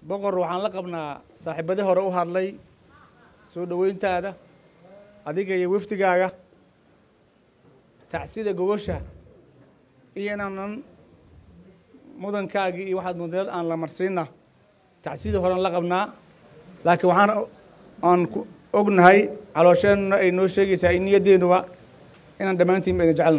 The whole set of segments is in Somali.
boqor waxaan la qabnaa saaxiibadi hore u hadlay soo dhoweyntaada adiga iyo wafdigaaga tacsida gogosha iyo inaanan mudankaagii iyo waxaad mudaed aan la marsiina tacsidii horean la qabnaa laakiin waxaan aan ku ognahay caloosheenuna ay noo sheegaysaa in niyaddeenuba inaan dhammaantiin ba idin jecelna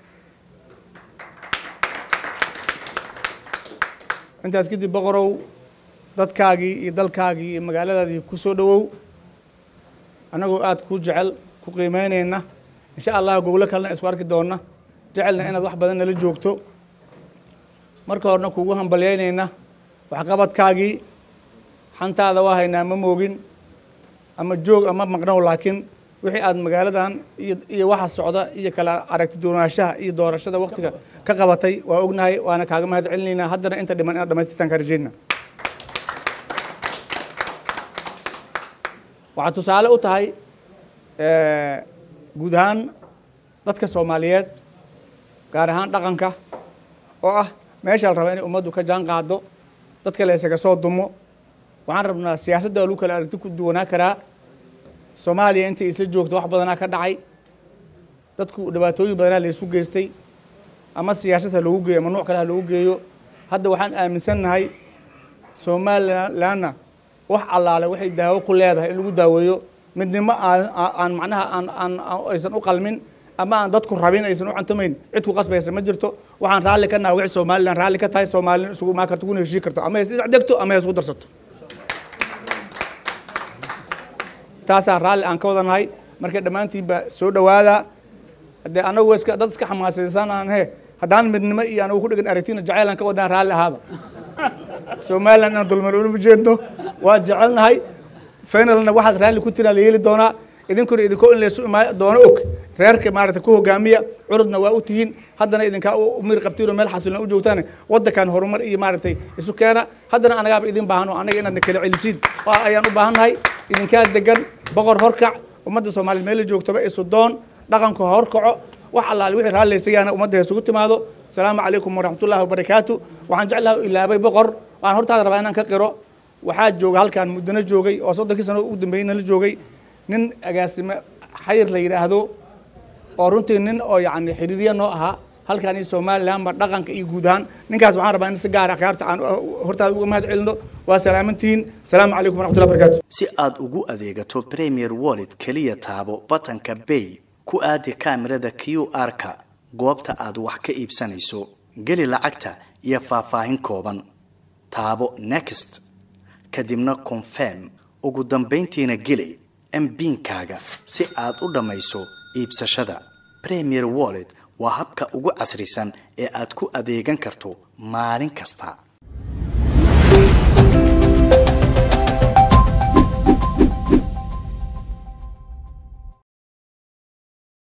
intaas kadib boqorow dadkaagii iyo dalkaagii iyo magaaladaadii ku soo dhowow annagoo aada ku jecel ku qiimeynayna insha allah goglo kalena isku arki doonna jecelna inaad wax badan nala joogto marka horena kugu hambalyeynayna waxqabadkaagii xantaada waa haynaa ma moogin ama joog ama maqnow laakiin wixii aad magaaladan iyo iyo waxa socda iyo kala aragti doonaanshaha iyo doorashada waktiga ka qabatay waa ognahay waana kaaga mahad celinaynaa haddana inta dhiman inaad dhamaystirtaan ka rajayna waxaad tusaale u tahay guud ahaan dadka soomaaliyeed gaar ahaan dhaqanka oo ah meesha la rabaa inay ummaddu ka jaan qaado dadka la isaga soo dumo waxaan rabnaa siyaasadda lagu kala aragti ku duwanaa karaa soomaaliya intay isla joogto wax badanaa ka dhacay dadku dhibaatooyin badanaa la isu geystay ama siyaasad ha loogu geeyo ama nuuc kale ha loogu geeyo hadda waxaan aaminsannahay somalilanna wax allaale waxay daawo ku leedahay in lagu daaweeyo midnimo aan macnaha aan aan aysan u qalmin ama aan dadku rabin aysan u cantamayn cid ku qasbaysa ma jirto waxaan raalli ka naha wixii somalilan raalli ka tahay soomaalina isugu imaan karto kuna heshii karto ama hay isdegto ama hay isku darsato taasaan raalli aan ka wadanahay marka dhammaantiinba soo dhowaada haddee anagu iska dad iska xamaasaysan aan he haddaan midnimo iyo anagu ku dhegan aragtina jacaylaan ka wadnaa raalli ahaaba somalilan inaan dulman unama jeedno waa jecelnahay finalna waxaad raalli ku tiraa la yeeli doonaa idinkuna idinkoo in laysu imaa doono og reerka maarata ku hogaamiya curudna waa u tihiin haddana idinkaa umir qabtiin oo meel xasilna u joogtaan waddankan horumar iyo maaragtay isu keena haddana anagaaba idin baahan oo anaga inaadna kala celisiin ayaan u baahannahay idinkaa degan boqor horkac ummadda soomaaliyeed meel la joogtaba isu doon dhaqanku horkaco wax allaale wixii raallaysayaana ummadda isugu timaado asalaamu calaykum waraxmatullahi wabarakaatu waxaan jeclaha ilaabay boqor waxaan hortaada rabaa inaan ka qiro waxaa jooga halkaan muddana joogay oo soddonkii sano ugu dambeeyey nala joogay nin agaasime xayir la yidhaahdo oo runtii nin oo yacni xiriirya noo ahaa halkaan iyo somalilanba dhaqanka iyo guud ahaan ninkaas waxaan rabaa in si gaara akhyaarta aan hortaada uga mahad celino waa salaamantihiin asalaamu calaykum waraxmatullahi barakatu si aad ugu adeegato premier wallet keliya taabo batanka bay ku aadi kaamirada q r-ka goobta aad wax ka iibsanayso geli lacagta iyo faahfaahin kooban taabo next kadibna confirm ugu dambayntiina geli mbiinkaaga si aad u dhammayso iibsashada premier wallet waa habka ugu casrisan ee aad ku adeegan karto maalin kasta